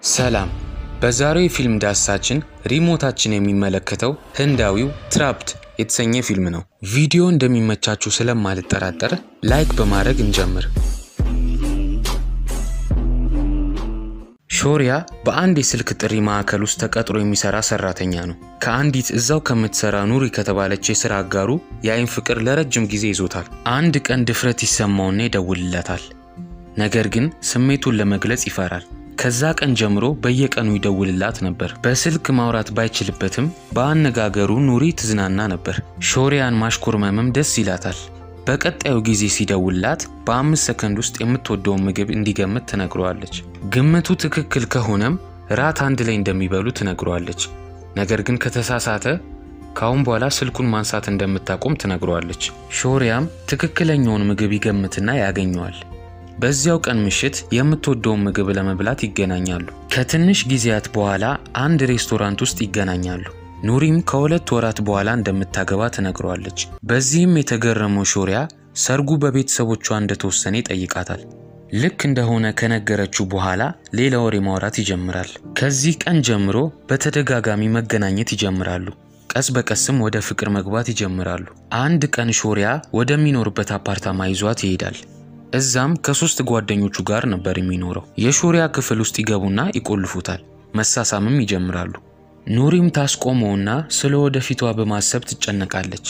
ሰላም። በዛሬው የፊልም ዳሰሳችን ሪሞታችን የሚመለከተው ህንዳዊው ትራፕድ የተሰኘ ፊልም ነው። ቪዲዮ እንደሚመቻችሁ ስለማልጠራጠር ላይክ በማድረግ እንጀምር። ሾሪያ በአንድ የስልክ ጥሪ ማዕከል ውስጥ ተቀጥሮ የሚሰራ ሰራተኛ ነው። ከአንዲት እዛው ከምትሰራ ኑሪ ከተባለች የስራ አጋሩ የአይን ፍቅር ለረጅም ጊዜ ይዞታል። አንድ ቀን ድፍረት ይሰማውና ይደውልለታል። ነገር ግን ስሜቱን ለመግለጽ ይፈራል። ከዛ ቀን ጀምሮ በየቀኑ ይደውልላት ነበር። በስልክ ማውራት ባይችልበትም በአነጋገሩ ኑሪ ትዝናና ነበር። ሾሪያን ማሽኮርመምም ደስ ይላታል። በቀጣዩ ጊዜ ሲደውልላት በአምስት ሰከንድ ውስጥ የምትወደውን ምግብ እንዲገምት ትነግረዋለች። ግምቱ ትክክል ከሆነም ራት አንድ ላይ እንደሚበሉ ትነግረዋለች። ነገር ግን ከተሳሳተ ከአሁን በኋላ ስልኩን ማንሳት እንደምታቆም ትነግረዋለች። ሾሪያም ትክክለኛውን ምግብ ይገምትና ያገኘዋል። በዚያው ቀን ምሽት የምትወደውን ምግብ ለመብላት ይገናኛሉ። ከትንሽ ጊዜያት በኋላ አንድ ሬስቶራንት ውስጥ ይገናኛሉ። ኑሪም ከሁለት ወራት በኋላ እንደምታገባ ትነግረዋለች። በዚህም የተገረመው ሾሪያ ሰርጉ በቤተሰቦቿ እንደተወሰነ ይጠይቃታል። ልክ እንደሆነ ከነገረችው በኋላ ሌላ ወሬ ማውራት ይጀምራል። ከዚህ ቀን ጀምሮ በተደጋጋሚ መገናኘት ይጀምራሉ። ቀስ በቀስም ወደ ፍቅር መግባት ይጀምራሉ። አንድ ቀን ሾሪያ ወደሚኖርበት አፓርታማ ይዟት ይሄዳል። እዛም ከሶስት ጓደኞቹ ጋር ነበር የሚኖረው። የሾሪያ ክፍል ውስጥ ይገቡና ይቆልፉታል። መሳሳምም ይጀምራሉ። ኑሪም ታስቆመውና ስለ ወደፊቷ በማሰብ ትጨነቃለች።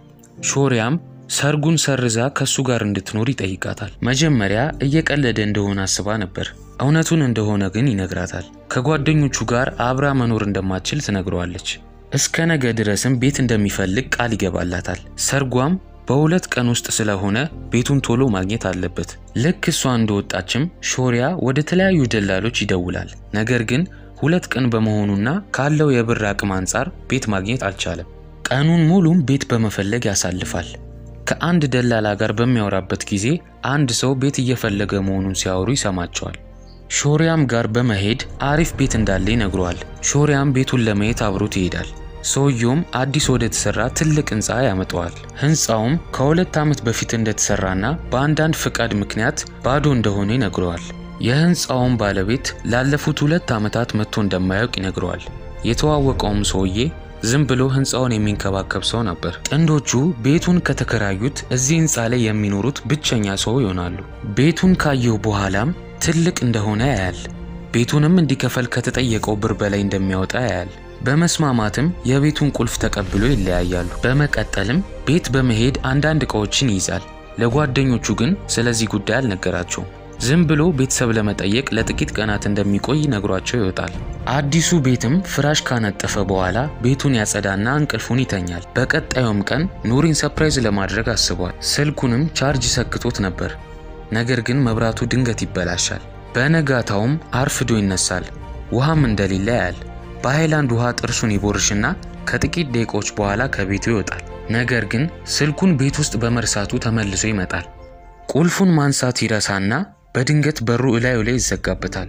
ሾሪያም ሰርጉን ሰርዛ ከሱ ጋር እንድትኖር ይጠይቃታል። መጀመሪያ እየቀለደ እንደሆነ አስባ ነበር። እውነቱን እንደሆነ ግን ይነግራታል። ከጓደኞቹ ጋር አብራ መኖር እንደማትችል ትነግረዋለች። እስከ ነገ ድረስም ቤት እንደሚፈልግ ቃል ይገባላታል። ሰርጓም በሁለት ቀን ውስጥ ስለሆነ ቤቱን ቶሎ ማግኘት አለበት። ልክ እሷ እንደወጣችም ሾሪያ ወደ ተለያዩ ደላሎች ይደውላል። ነገር ግን ሁለት ቀን በመሆኑና ካለው የብር አቅም አንጻር ቤት ማግኘት አልቻለም። ቀኑን ሙሉም ቤት በመፈለግ ያሳልፋል። ከአንድ ደላላ ጋር በሚያወራበት ጊዜ አንድ ሰው ቤት እየፈለገ መሆኑን ሲያወሩ ይሰማቸዋል። ሾሪያም ጋር በመሄድ አሪፍ ቤት እንዳለ ይነግረዋል። ሾሪያም ቤቱን ለማየት አብሮት ይሄዳል። ሰውየውም አዲስ ወደ ተሰራ ትልቅ ህንፃ ያመጣዋል። ህንፃውም ከሁለት ዓመት በፊት እንደተሰራና በአንዳንድ ፍቃድ ምክንያት ባዶ እንደሆነ ይነግረዋል። የህንፃውን ባለቤት ላለፉት ሁለት ዓመታት መጥቶ እንደማያውቅ ይነግረዋል። የተዋወቀውም ሰውዬ ዝም ብሎ ህንፃውን የሚንከባከብ ሰው ነበር። ጥንዶቹ ቤቱን ከተከራዩት እዚህ ህንፃ ላይ የሚኖሩት ብቸኛ ሰው ይሆናሉ። ቤቱን ካየው በኋላም ትልቅ እንደሆነ ያያል። ቤቱንም እንዲከፈል ከተጠየቀው ብር በላይ እንደሚያወጣ ያያል። በመስማማትም የቤቱን ቁልፍ ተቀብሎ ይለያያሉ። በመቀጠልም ቤት በመሄድ አንዳንድ ዕቃዎችን ይይዛል። ለጓደኞቹ ግን ስለዚህ ጉዳይ አልነገራቸውም። ዝም ብሎ ቤተሰብ ለመጠየቅ ለጥቂት ቀናት እንደሚቆይ ነግሯቸው ይወጣል። አዲሱ ቤትም ፍራሽ ካነጠፈ በኋላ ቤቱን ያጸዳና እንቅልፉን ይተኛል። በቀጣዩም ቀን ኑሪን ሰፕራይዝ ለማድረግ አስቧል። ስልኩንም ቻርጅ ሰክቶት ነበር። ነገር ግን መብራቱ ድንገት ይበላሻል። በነጋታውም አርፍዶ ይነሳል። ውሃም እንደሌለ ያያል። በሃይላንድ ውሃ ጥርሱን ይቦርሽና ከጥቂት ደቂቃዎች በኋላ ከቤቱ ይወጣል። ነገር ግን ስልኩን ቤት ውስጥ በመርሳቱ ተመልሶ ይመጣል። ቁልፉን ማንሳት ይረሳና በድንገት በሩ እላዩ ላይ ይዘጋበታል።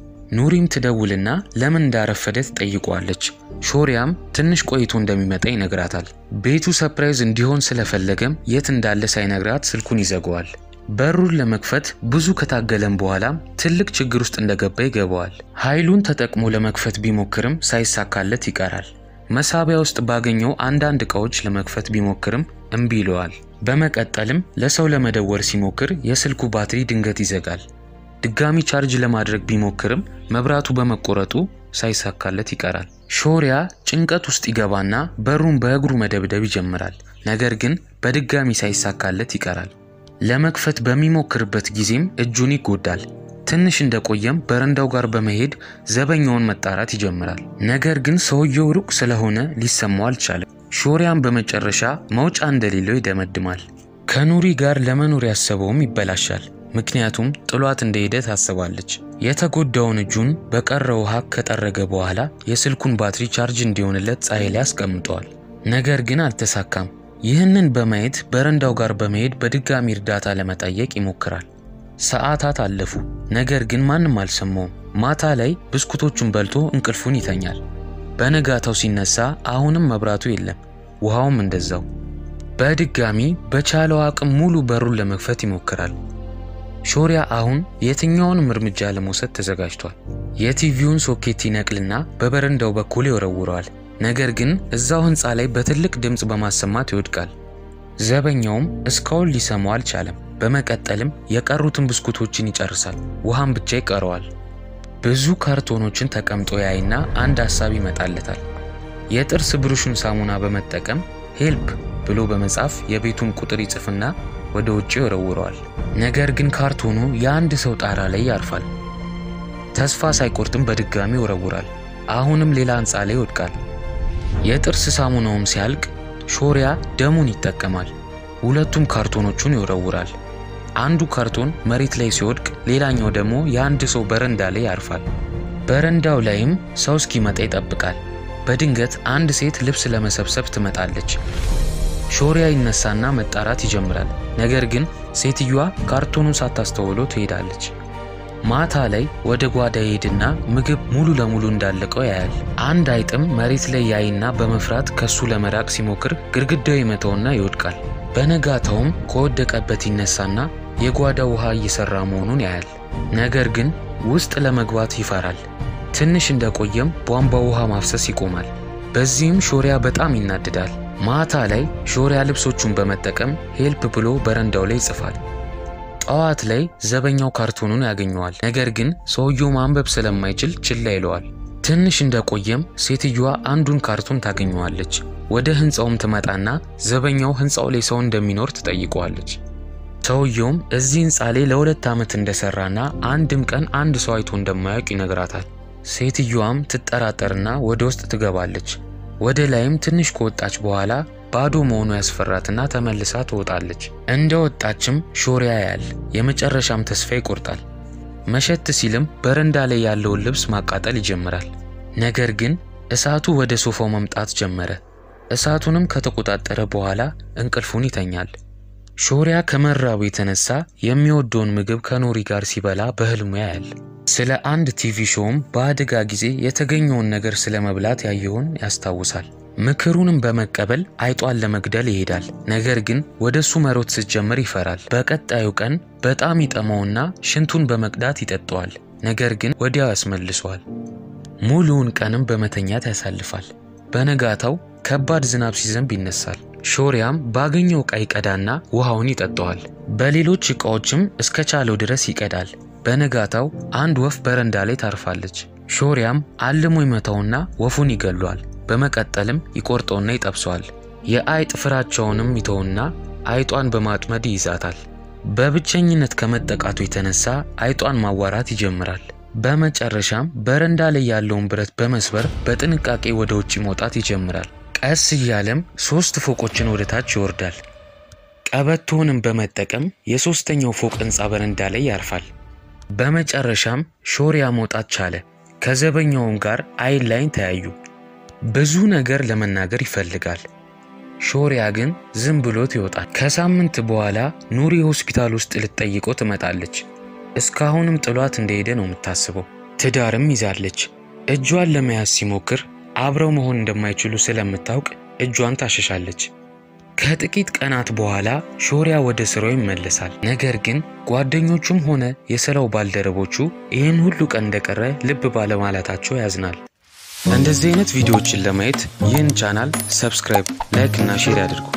ኑሪም ትደውልና ለምን እንዳረፈደ ትጠይቀዋለች። ሾሪያም ትንሽ ቆይቶ እንደሚመጣ ይነግራታል። ቤቱ ሰፕራይዝ እንዲሆን ስለፈለገም የት እንዳለ ሳይነግራት ስልኩን ይዘገዋል። በሩን ለመክፈት ብዙ ከታገለም በኋላም ትልቅ ችግር ውስጥ እንደገባ ይገባዋል። ኃይሉን ተጠቅሞ ለመክፈት ቢሞክርም ሳይሳካለት ይቀራል። መሳቢያ ውስጥ ባገኘው አንዳንድ ዕቃዎች ለመክፈት ቢሞክርም እምቢ ይለዋል። በመቀጠልም ለሰው ለመደወል ሲሞክር የስልኩ ባትሪ ድንገት ይዘጋል። ድጋሚ ቻርጅ ለማድረግ ቢሞክርም መብራቱ በመቆረጡ ሳይሳካለት ይቀራል። ሾሪያ ጭንቀት ውስጥ ይገባና በሩን በእግሩ መደብደብ ይጀምራል። ነገር ግን በድጋሚ ሳይሳካለት ይቀራል። ለመክፈት በሚሞክርበት ጊዜም እጁን ይጎዳል። ትንሽ እንደቆየም በረንዳው ጋር በመሄድ ዘበኛውን መጣራት ይጀምራል። ነገር ግን ሰውየው ሩቅ ስለሆነ ሊሰማው አልቻለም። ሾሪያም በመጨረሻ መውጫ እንደሌለው ይደመድማል። ከኑሪ ጋር ለመኖር ያሰበውም ይበላሻል። ምክንያቱም ጥሏት እንደሄደ ታስባለች። የተጎዳውን እጁን በቀረው ውሃ ከጠረገ በኋላ የስልኩን ባትሪ ቻርጅ እንዲሆንለት ፀሐይ ላይ አስቀምጠዋል። ነገር ግን አልተሳካም። ይህንን በማየት በረንዳው ጋር በመሄድ በድጋሚ እርዳታ ለመጠየቅ ይሞክራል። ሰዓታት አለፉ። ነገር ግን ማንም አልሰማውም። ማታ ላይ ብስኩቶቹን በልቶ እንቅልፉን ይተኛል። በነጋታው ሲነሳ አሁንም መብራቱ የለም፣ ውሃውም እንደዛው። በድጋሚ በቻለው አቅም ሙሉ በሩን ለመክፈት ይሞክራል። ሾሪያ አሁን የትኛውንም እርምጃ ለመውሰድ ተዘጋጅቷል። የቲቪውን ሶኬት ይነቅልና በበረንዳው በኩል ይወረውረዋል። ነገር ግን እዛው ህንፃ ላይ በትልቅ ድምፅ በማሰማት ይወድቃል። ዘበኛውም እስካሁን ሊሰማው አልቻለም። በመቀጠልም የቀሩትን ብስኩቶችን ይጨርሳል። ውሃም ብቻ ይቀረዋል። ብዙ ካርቶኖችን ተቀምጦ ያይና አንድ ሀሳብ ይመጣለታል። የጥርስ ብሩሹን ሳሙና በመጠቀም ሄልፕ ብሎ በመጻፍ የቤቱን ቁጥር ይጽፍና ወደ ውጭ ይወረውረዋል። ነገር ግን ካርቶኑ የአንድ ሰው ጣራ ላይ ያርፋል። ተስፋ ሳይቆርጥም በድጋሚ ይወረውራል። አሁንም ሌላ ህንፃ ላይ ይወድቃል። የጥርስ ሳሙናውም ሲያልቅ ሾሪያ ደሙን ይጠቀማል። ሁለቱም ካርቶኖቹን ይወረውራል። አንዱ ካርቶን መሬት ላይ ሲወድቅ፣ ሌላኛው ደግሞ የአንድ ሰው በረንዳ ላይ ያርፋል። በረንዳው ላይም ሰው እስኪመጣ ይጠብቃል። በድንገት አንድ ሴት ልብስ ለመሰብሰብ ትመጣለች። ሾሪያ ይነሳና መጣራት ይጀምራል። ነገር ግን ሴትዮዋ ካርቶኑን ሳታስተውሎ ትሄዳለች። ማታ ላይ ወደ ጓዳ ይሄድና ምግብ ሙሉ ለሙሉ እንዳለቀው ያያል። አንድ አይጥም መሬት ላይ ያይና በመፍራት ከሱ ለመራቅ ሲሞክር ግድግዳው ይመታውና ይወድቃል። በነጋታውም ከወደቀበት ይነሳና የጓዳ ውሃ እየሰራ መሆኑን ያያል። ነገር ግን ውስጥ ለመግባት ይፈራል። ትንሽ እንደቆየም ቧንቧ ውሃ ማፍሰስ ይቆማል። በዚህም ሾሪያ በጣም ይናድዳል። ማታ ላይ ሾሪያ ልብሶቹን በመጠቀም ሄልፕ ብሎ በረንዳው ላይ ይጽፋል። ጠዋት ላይ ዘበኛው ካርቶኑን ያገኘዋል። ነገር ግን ሰውየው ማንበብ ስለማይችል ችላ ይለዋል። ትንሽ እንደቆየም ሴትዮዋ አንዱን ካርቶን ታገኘዋለች። ወደ ህንፃውም ትመጣና ዘበኛው ህንፃው ላይ ሰው እንደሚኖር ትጠይቀዋለች። ሰውየውም እዚህ ህንፃ ላይ ለሁለት ዓመት እንደሰራና አንድም ቀን አንድ ሰው አይቶ እንደማያውቅ ይነግራታል። ሴትዮዋም ትጠራጠርና ወደ ውስጥ ትገባለች። ወደ ላይም ትንሽ ከወጣች በኋላ ባዶ መሆኑ ያስፈራትና ተመልሳ ትወጣለች። እንደ ወጣችም ሾሪያ ያያል። የመጨረሻም ተስፋ ይቆርጣል። መሸት ሲልም በረንዳ ላይ ያለውን ልብስ ማቃጠል ይጀምራል። ነገር ግን እሳቱ ወደ ሶፋው መምጣት ጀመረ። እሳቱንም ከተቆጣጠረ በኋላ እንቅልፉን ይተኛል። ሾሪያ ከመራቡ የተነሳ የሚወደውን ምግብ ከኖሪ ጋር ሲበላ በህልሙ ያያል። ስለ አንድ ቲቪ ሾውም በአደጋ ጊዜ የተገኘውን ነገር ስለ መብላት ያየውን ያስታውሳል። ምክሩንም በመቀበል አይጧን ለመግደል ይሄዳል። ነገር ግን ወደ እሱ መሮጥ ስትጀምር ይፈራል። በቀጣዩ ቀን በጣም ይጠማውና ሽንቱን በመቅዳት ይጠጣዋል። ነገር ግን ወዲያው ያስመልሰዋል። ሙሉውን ቀንም በመተኛት ያሳልፋል። በነጋታው ከባድ ዝናብ ሲዘንብ ይነሳል። ሾሪያም ባገኘው ዕቃ ይቀዳና ውሃውን ይጠጣዋል። በሌሎች ዕቃዎችም እስከ ቻለው ድረስ ይቀዳል። በነጋታው አንድ ወፍ በረንዳ ላይ ታርፋለች። ሾሪያም አልሞ ይመታውና ወፉን ይገሏል። በመቀጠልም ይቆርጠውና ይጠብሰዋል። የአይጥ ፍራቸውንም ይተውና አይጧን በማጥመድ ይይዛታል። በብቸኝነት ከመጠቃቱ የተነሳ አይጧን ማዋራት ይጀምራል። በመጨረሻም በረንዳ ላይ ያለውን ብረት በመስበር በጥንቃቄ ወደ ውጭ መውጣት ይጀምራል። ቀስ እያለም ሶስት ፎቆችን ወደ ታች ይወርዳል። ቀበቶውንም በመጠቀም የሶስተኛው ፎቅ ህንፃ በረንዳ ላይ ያርፋል። በመጨረሻም ሾሪያ መውጣት ቻለ። ከዘበኛውም ጋር አይን ላይን ተያዩ። ብዙ ነገር ለመናገር ይፈልጋል። ሾሪያ ግን ዝም ብሎት ይወጣል። ከሳምንት በኋላ ኑሪ ሆስፒታል ውስጥ ልትጠይቀው ትመጣለች። እስካሁንም ጥሏት እንደሄደ ነው የምታስበው። ትዳርም ይዛለች። እጇን ለመያዝ ሲሞክር አብረው መሆን እንደማይችሉ ስለምታውቅ እጇን ታሸሻለች። ከጥቂት ቀናት በኋላ ሾሪያ ወደ ስራው ይመለሳል። ነገር ግን ጓደኞቹም ሆነ የስራው ባልደረቦቹ ይህን ሁሉ ቀን እንደቀረ ልብ ባለማለታቸው ያዝናል። እንደዚህ አይነት ቪዲዮዎችን ለማየት ይህን ቻናል ሰብስክራይብ፣ ላይክ እና ሼር ያድርጉ።